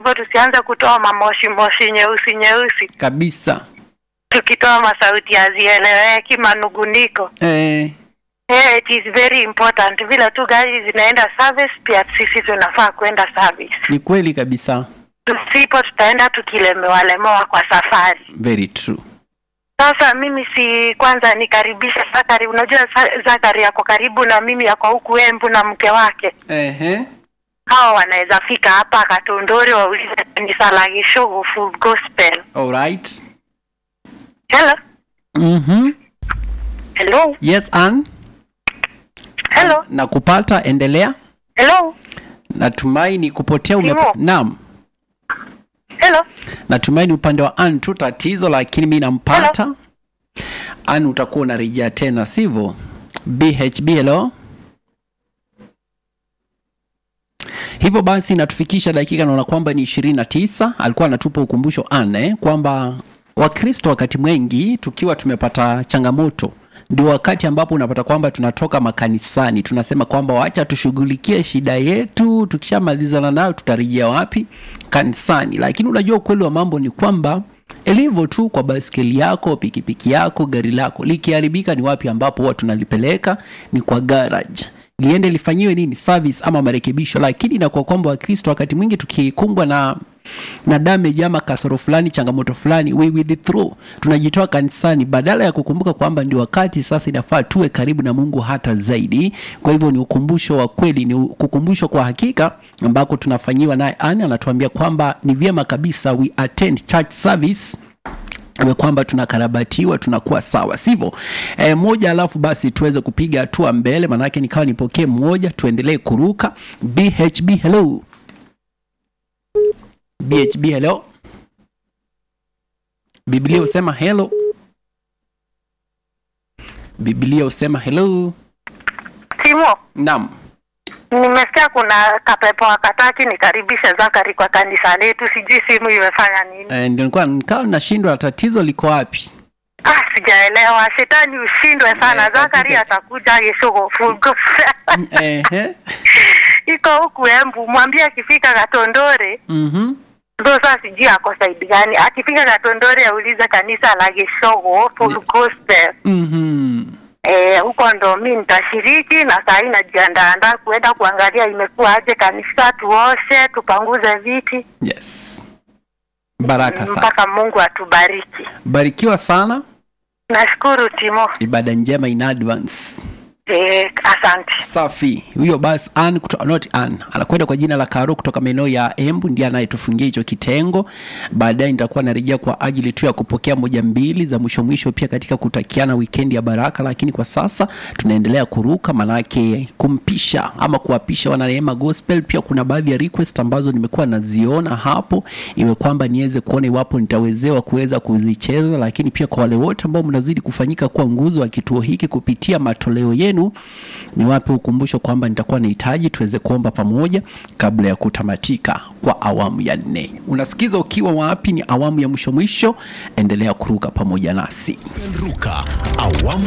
huko tusianze kutoa mamoshi moshi nyeusi nyeusi kabisa tukitoa masauti hazieleweki manuguniko eh, yeah, it is very important vile tu gari zinaenda service pia sisi tunafaa kwenda service ni kweli kabisa tusipo tutaenda tukilemewalemewa kwa safari very true sasa mimi si kwanza nikaribisha zakari unajua Za- zakari yako karibu na mimi yako huku embu na mke wake Ehe. hawa wanaweza fika hapa katondori waulize kanisa la gishogo full gospel Alright. hello Mhm. hello yes Ann, hello nakupata endelea hello natumaini kupotea ume... Timo. naam hello natumaini upande wa Ann tu tatizo lakini mi nampata Ann utakuwa unarejea tena sivyo bhb hello hivyo basi natufikisha dakika naona kwamba ni ishirini na tisa alikuwa anatupa ukumbusho ane kwamba wakristo wakati mwengi tukiwa tumepata changamoto ndio wakati ambapo unapata kwamba tunatoka makanisani tunasema kwamba wacha tushughulikie shida yetu tukishamalizana nayo tutarejea wapi kanisani lakini unajua ukweli wa mambo ni kwamba ilivyo tu kwa baskeli yako pikipiki yako gari lako likiharibika ni wapi ambapo huwa tunalipeleka ni kwa garage liende lifanyiwe nini service ama marekebisho lakini inakuwa kwamba wakristo wakati mwingi tukikumbwa na na damage ama kasoro fulani changamoto fulani we withdraw tunajitoa kanisani badala ya kukumbuka kwamba ndio wakati sasa inafaa tuwe karibu na mungu hata zaidi kwa hivyo ni ukumbusho wa kweli ni kukumbusho kwa hakika ambako tunafanyiwa naye ani anatuambia kwamba ni vyema kabisa we attend church service iwe kwamba tunakarabatiwa tunakuwa sawa sivyo e, moja alafu basi tuweze kupiga hatua mbele manake nikawa nipokee mmoja tuendelee kuruka bhb hello bhb hello biblia husema hello biblia husema hello timo naam nimesikia kuna kapepo wakataki nikaribishe zakari kwa kanisa letu sijui simu imefanya nini e, ndio nilikuwa nikawa nashindwa tatizo liko wapi ah sijaelewa shetani ushindwe sana Eh, zakari katika- atakuja gishogo full gospel Ehe. iko huku embu mwambie akifika katondore Mhm. ndo saa sijui ako saidi gani akifika katondore aulize kanisa la gishogo full Yes. gospel Mhm. Eh, huko ndo mi nitashiriki na saa hii najiandaandaa kuenda kuangalia imekuwa aje kanisa, tuoshe tupanguze viti yes baraka sana mpaka Mungu atubariki. barikiwa sana Nashukuru Timo. ibada njema in advance Eh, asante. safi huyo basi an kuto, not an anakwenda kwa jina la karo kutoka maeneo ya embu ndiye anayetufungia hicho kitengo baadaye nitakuwa narejea kwa ajili tu ya kupokea moja mbili za mwisho mwisho pia katika kutakiana wikendi ya baraka lakini kwa sasa tunaendelea kuruka manake kumpisha ama kuwapisha wananeema gospel pia kuna baadhi ya request ambazo nimekuwa naziona hapo iwe kwamba niweze kuona iwapo nitawezewa kuweza kuzicheza lakini pia kwa wale wote ambao mnazidi kufanyika kuwa nguzo wa kituo hiki kupitia matoleo yenu ni wape ukumbusho kwamba nitakuwa nahitaji tuweze kuomba pamoja kabla ya kutamatika kwa awamu ya nne unasikiza ukiwa wapi ni awamu ya mwisho mwisho endelea kuruka pamoja nasi Ruka awamu